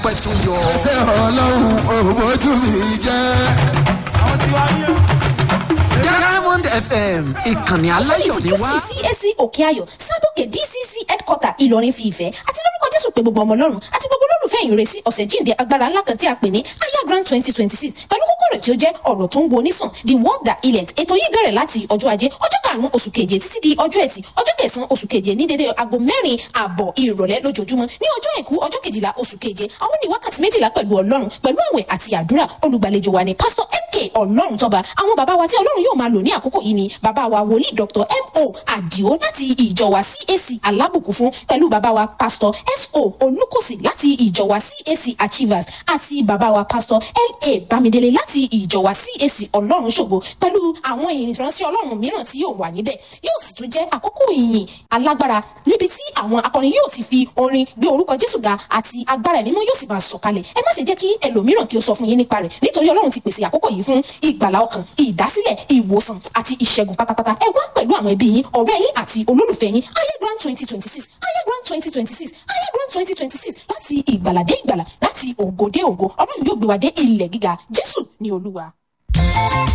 pẹ̀tù yọ. ṣé ọlọ́run òbójú mi jẹ́. àwọn tí wàá yẹ. diamond fm ìkànnì aláyọ̀ ni wá. CAC òkè ayọ̀ sábòkè dcc headquarter ìlọrin fi ìfẹ́ àti lórúkọ jésù pé gbogbo ọmọ ọlọ́run àti gbogbo olólùfẹ́ ìrẹsì ọ̀sẹ̀ jíǹde agbára ńlá kan tí a pè ní aya grand twenty twenty six pẹ̀lú kókó rẹ̀ tí ó jẹ́ ọ̀rọ̀ tó ń wo onísàn the word that healeth ètò yìí bẹ̀rẹ̀ láti ọjọ́ ajé ọjọ́ karùn-ún oṣù keje títí di ọjọ́ ẹtì ọjọ́ kẹsàn-án oṣù keje ní dédé aago mẹ́rin ààbọ̀ ìrọ̀lẹ́ lójoojúmọ́ ní ọjọ́ àìkú ọjọ́ kejìlá oṣù keje àwọn ní wákàtí méjìlá pẹ̀lú ọlọ́run pẹ̀lú àwẹ̀ àti àdúrà olùgbàlejò wa ni pásítọ̀ mk ọlọ́run tọ́ba àwọn bàbá wa tí ọlọ́run yóò máa lò ní àkókò yìí ni bàbá wa wòlíì dr mo àdìo láti ìjọ wa cac alábùkún fún pẹ̀lú bàbá wa pásítọ̀ so olùkọ́sì láti ìjọ wa cac achievers àti bàbá wa pásítọ̀ la bámidélé láti ìjọ wa cac ọlọ́run ṣògo pẹ̀lú àwọn ìrìnsẹ̀ ọlọ́run mìíràn tí yóò wà níbẹ̀ yóò sì tún jẹ́ àkókò ìyìn alágbára níbi tí àwọn akọrin yóò ti fi orin gbé orúkọ jésù ga àti agbára ẹ̀mí mọ́ yóò sì máa sọ̀kalẹ̀ ẹ má ṣe jẹ́ kí ẹlòmíràn kí ó sọ fún yín nípa rẹ̀ nítorí ọlọ́run ti pèsè àkókò yìí fún ìgbàlá ọkàn ìdásílẹ̀ ìwòsàn àti ìṣẹ́gun pátápátá ẹ wá pẹ̀lú àwọn ẹbí yín ọ̀rẹ́ yín àti olólùfẹ́ yín ayé grand twenty twenty six ayé grand twenty twenty six ayé grand twenty twenty six láti ìgbàlà dé ìgbàlà láti ògo dé ògo ọlọ́run yóò gbé wa dé ilẹ̀ gíga jésù ní olúwa.